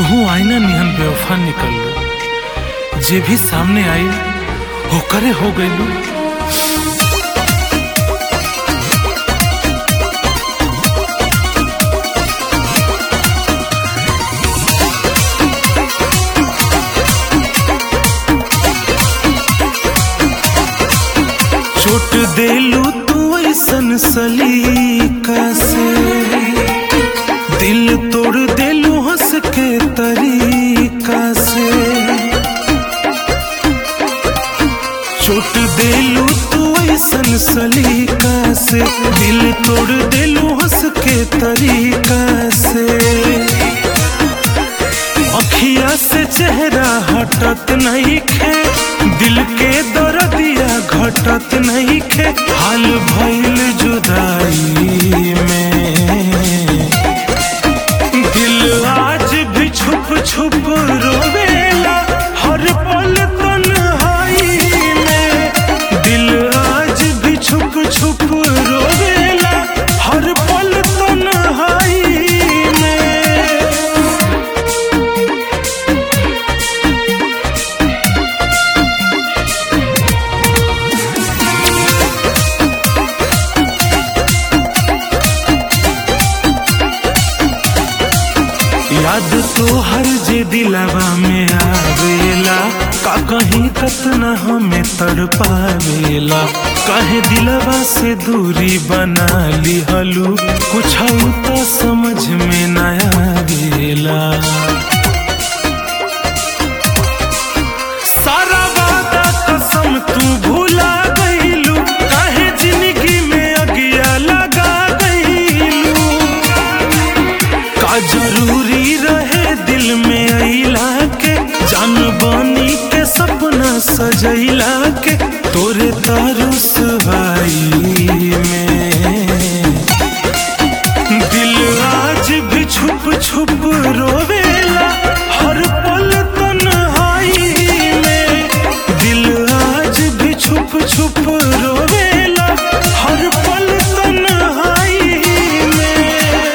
तुहू आईना निहन बेवफा निकल जे भी सामने आई होकरे हो गइलू चोट देलू तू ऐसन सलीका से दिल तोड़ देलू हंस के तरीका से चोट देलू तू ऐसन सलीका से दिल तोड़ देलू हंस के तरीका से अखिया से चेहरा हटत नहीं खे दिल के दर्दिया घटत नहीं खे हाल भइल जुदाई में दिल आज भी छुप छुप रोवेला हर पल तन्हाई में दिल आज भी छुप छुप रोवेला हर पल तन्हाई में याद तो हर जे दिलवा में आवेला का कहीं कतना हमें तड़पावेला काहे दिलवा से दूरी बना लिहलू कुछ तो समझ में न आवेला सारा वादा कसम तू भूला गईलू काहे जिंदगी में अगिया लगा गईलू का जरूरी रहे दिल में अइला के जान बनी के सपना सजैला के तोरे तारुस भाई में दिल आज भी छुप छुप रोवेला हर पल तन्हाई में दिल आज भी छुप छुप रोवेला हर पल तन्हाई में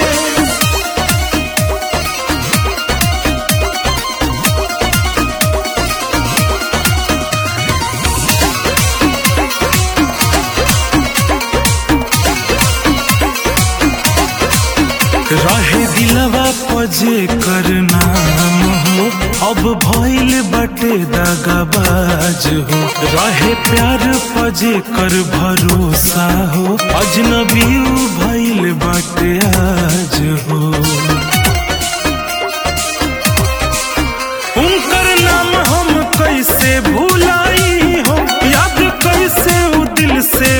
रहे दिलवा पजे कर नाम हो अब भइल बटे दगाबाज हो रहे प्यार पजे कर भरोसा हो अजनबी उ भइल बटे आज हो उनकर नाम हम कैसे भुलाई हो याद कैसे उ दिल से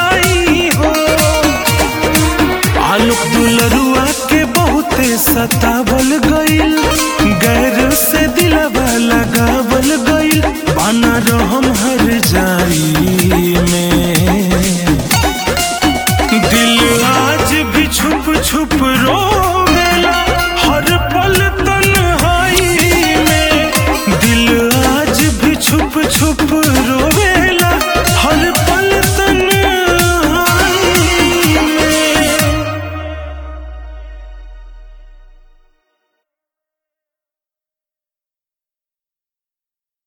मिटाई हो आलोक दुलरुआ के बहुते सता